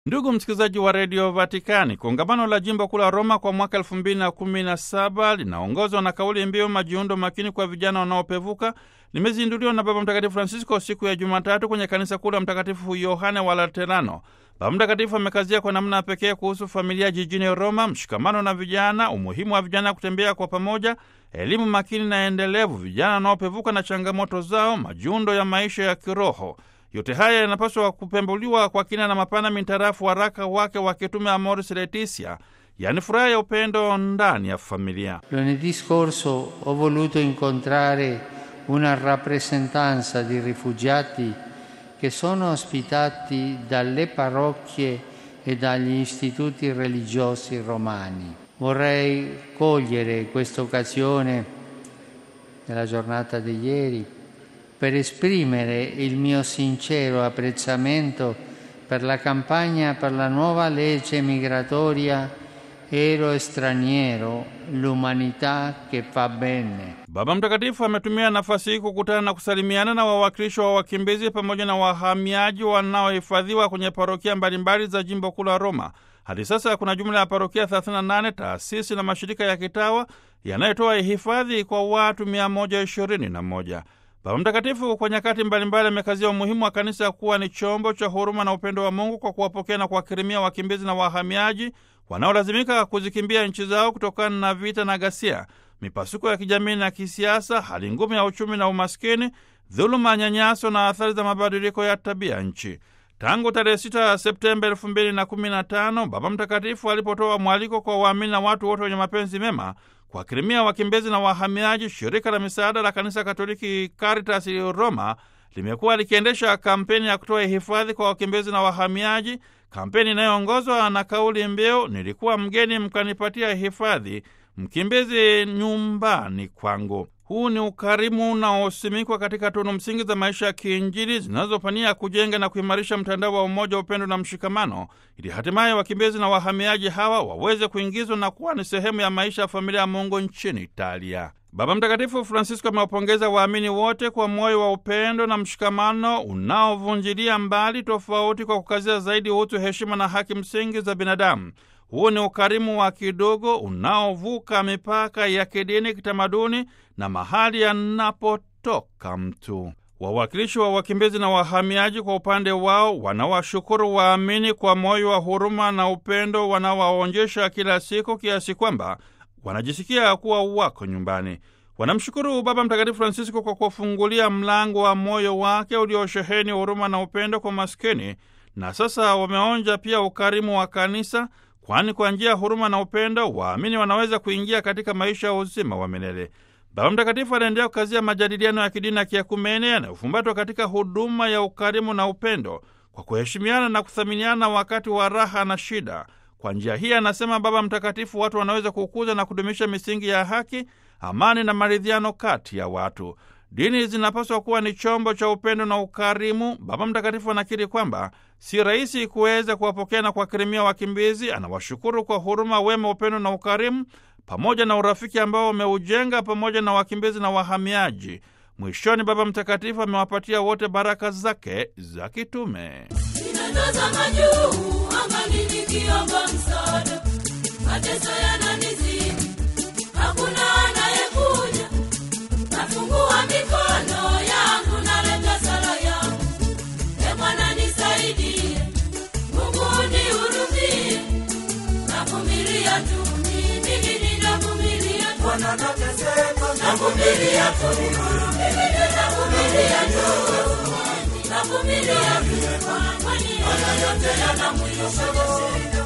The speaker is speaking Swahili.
Ndugu msikilizaji wa redio Vatikani, kongamano la jimbo kuu la Roma kwa mwaka elfu mbili na kumi na saba linaongozwa na kauli mbiu majiundo makini kwa vijana wanaopevuka limezinduliwa na Baba Mtakatifu Francisco siku ya Jumatatu kwenye kanisa kuu la Mtakatifu Yohane wa Laterano. Baba Mtakatifu amekazia kwa namna pekee kuhusu familia jijini Roma, mshikamano na vijana, umuhimu wa vijana kutembea kwa pamoja, elimu makini na endelevu, vijana wanaopevuka na changamoto zao, majiundo ya maisha ya kiroho. Yote haya yanapaswa kupembuliwa kwa kina na mapana mintarafu waraka wake wa kitume Amoris Laetitia, yaani furaha ya upendo ndani ya familia. Lunedì scorso ho voluto incontrare una rappresentanza di rifugiati che sono ospitati dalle parrocchie e dagli istituti religiosi romani. Vorrei cogliere questa occasione nella giornata di ieri per esprimere il mio sincero apprezzamento per la campagna per la nuova legge migratoria ero straniero, l'umanità che fa bene. Baba Mtakatifu ametumia nafasi hii kukutana na kusalimiana na wawakilishi wa wakimbizi pamoja na wahamiaji wanaohifadhiwa kwenye parokia mbalimbali za jimbo kuu la Roma. Hadi sasa kuna jumla ya parokia 38 taasisi na mashirika ya kitawa yanayotoa hifadhi kwa watu 121. Baba Mtakatifu kwa nyakati mbalimbali amekazia umuhimu wa kanisa kuwa ni chombo cha huruma na upendo wa Mungu kwa kuwapokea na kuwakirimia wakimbizi na wahamiaji wanaolazimika kuzikimbia nchi zao kutokana na vita na ghasia, mipasuko ya kijamii na kisiasa, hali ngumu ya uchumi na umaskini, dhuluma, nyanyaso na athari za mabadiliko ya tabia nchi. Tangu tarehe 6 Septemba 2015 Baba Mtakatifu alipotoa mwaliko kwa waamini na watu wote wenye mapenzi mema kuwakirimia wakimbizi na wahamiaji, shirika la misaada la kanisa Katoliki Caritas Roma limekuwa likiendesha kampeni ya kutoa hifadhi kwa wakimbizi na wahamiaji, kampeni inayoongozwa na kauli mbiu nilikuwa mgeni mkanipatia hifadhi, mkimbizi nyumbani kwangu. Huu ni ukarimu unaosimikwa katika tunu msingi za maisha ya kiinjili zinazopania kujenga na kuimarisha mtandao wa umoja, upendo na mshikamano, ili hatimaye wakimbizi na wahamiaji hawa waweze kuingizwa na kuwa ni sehemu ya maisha ya familia ya Mungu nchini Italia. Baba Mtakatifu Francisco amewapongeza waamini wote kwa moyo wa upendo na mshikamano unaovunjilia mbali tofauti kwa kukazia zaidi utu, heshima na haki msingi za binadamu. Huu ni ukarimu wa kidogo unaovuka mipaka ya kidini, kitamaduni na mahali yanapotoka mtu. Wawakilishi wa wakimbizi na wahamiaji kwa upande wao wanawashukuru waamini kwa moyo wa huruma na upendo wanaowaonyesha kila siku, kiasi kwamba wanajisikia kuwa wako nyumbani. Wanamshukuru Baba Mtakatifu Francisco kwa kuwafungulia mlango wa moyo wake uliosheheni huruma na upendo kwa maskini, na sasa wameonja pia ukarimu wa kanisa kwani kwa njia ya huruma na upendo waamini wanaweza kuingia katika maisha ya uzima wa milele. Baba Mtakatifu anaendelea kukazia majadiliano ya kidini na kiakumene yanayofumbatwa katika huduma ya ukarimu na upendo kwa kuheshimiana na kuthaminiana wakati wa raha na shida. Kwa njia hii, anasema Baba Mtakatifu, watu wanaweza kukuza na kudumisha misingi ya haki, amani na maridhiano kati ya watu. Dini zinapaswa kuwa ni chombo cha upendo na ukarimu. Baba Mtakatifu anakiri kwamba si rahisi kuweza kuwapokea na kuwakirimia wakimbizi. Anawashukuru kwa huruma, wema, upendo na ukarimu pamoja na urafiki ambao wameujenga pamoja na wakimbizi na wahamiaji. Mwishoni, Baba Mtakatifu amewapatia wote baraka zake za kitume. Ninatazama juu angani nikiomba msaada, mateso yananizidi, hakuna anayekuja. Nafungua mikono yangu, naleta sala yangu, e Bwana nisaidie, Mungu nihurumie, navumilia tu mimi, ninavumilia tu, navumilia tu, mimi ninavumilia tu, navumilia tu, kwani haya yote yana mwisho.